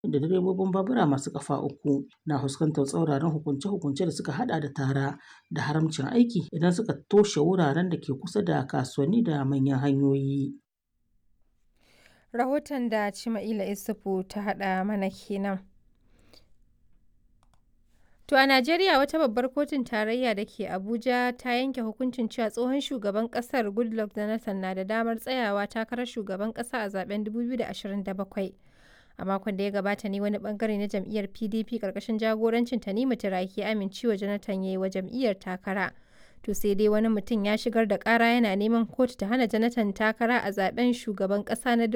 da direbobin babura masu kafa uku na fuskantar tsauraran hukunce-hukunce da suka hada da tara da haramcin aiki idan suka toshe wuraren da ke kusa da kasuwanni da manyan hanyoyi. Rahoton da Cima'ila Isufu ta haɗa mana kenan. To a Najeriya wata babbar kotun tarayya da ke Abuja ta yanke hukuncin cewa tsohon shugaban ƙasar Goodluck Jonathan na da damar tsayawa takarar shugaban ƙasa a zaben 2027. A makon da ya gabata ne wani bangare na jam'iyyar PDP ƙarƙashin jagorancin Tanimu Turaki amincewa Jonathan ya yi wa jam'iyyar takara. To sai dai wani mutum ya shigar da ƙara yana neman kotu ta hana Jonathan takara a zaben shugaban ƙasa na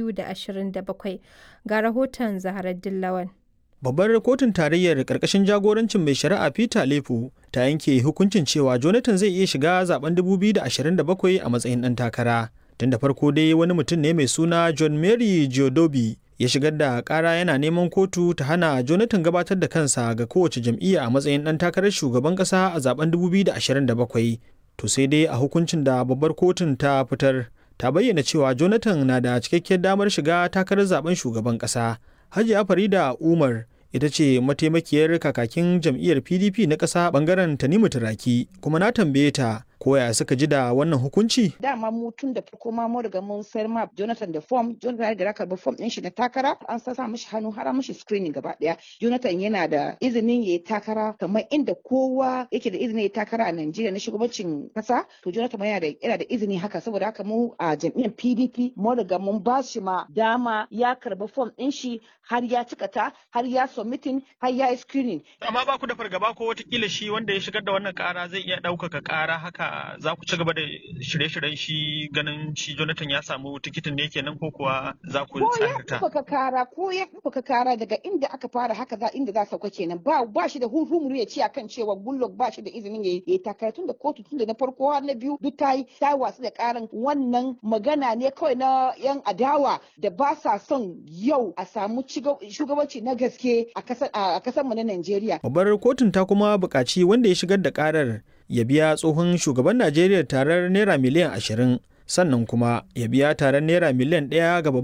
2027. Ga rahoton Zaharar Dillawan. Babbar kotun tarayyar ƙarƙashin jagorancin mai shari'a Peter Lefu ta yanke hukuncin cewa Jonathan zai iya shiga zaben 2027 a matsayin ɗan takara. Tun da farko dai wani mutum ne mai suna John Mary Geodobi ya shigar da ƙara yana neman kotu ta hana Jonathan gabatar da kansa ga kowace jam'iyya a matsayin ɗan takarar shugaban ƙasa a zaben 2027. To sai dai a hukuncin da babbar kotun ta fitar ta bayyana cewa Jonathan na da cikakkiyar damar shiga takarar zaben shugaban ƙasa. Hajiya Farida Umar ita ce mataimakiyar kakakin jam'iyyar PDP na ƙasa bangaren Tanimu Turaki kuma na tambaye ta koya suka ji da wannan hukunci? Dama mu tun da farko ma mu riga mun sayar ma Jonathan da form, Jonathan da raka ba form din shi na takara, an sa mishi hannu har mishi screening gaba daya. Jonathan yana da izinin yayi takara kamar inda kowa yake da izinin yayi takara a Najeriya na shugabancin kasa, to Jonathan yana da yana da izini haka saboda haka mu a jam'iyyar PDP mu riga mun ba shi ma dama ya karba form din shi har ya cika ta, har ya submitting, har ya yi screening. Amma ba ku da fargaba ko watakila shi wanda ya shigar da wannan kara zai iya ɗaukaka kara haka za ku ci gaba da shirye-shiryen shi ganin shi Jonathan ya samu tikitin ne kenan ko kuwa za ku tsarta? Ko ya kara ko ya ka kara daga inda aka fara haka za inda za sauka kenan ba ba shi da hurhumuru ya ce akan cewa Goodluck ba shi da izinin ya yi takara tun da kotu tun da na farko har na biyu duk ta yi ta wasu da karan wannan magana ne kawai na yan adawa da ba sa son yau a samu shugabanci na gaske a kasar mu na Najeriya. Babbar kotun ta kuma buƙaci wanda ya shigar da karar ya biya tsohon shugaban Najeriya tarar naira miliyan ashirin sannan kuma ya biya tarar naira miliyan ɗaya ga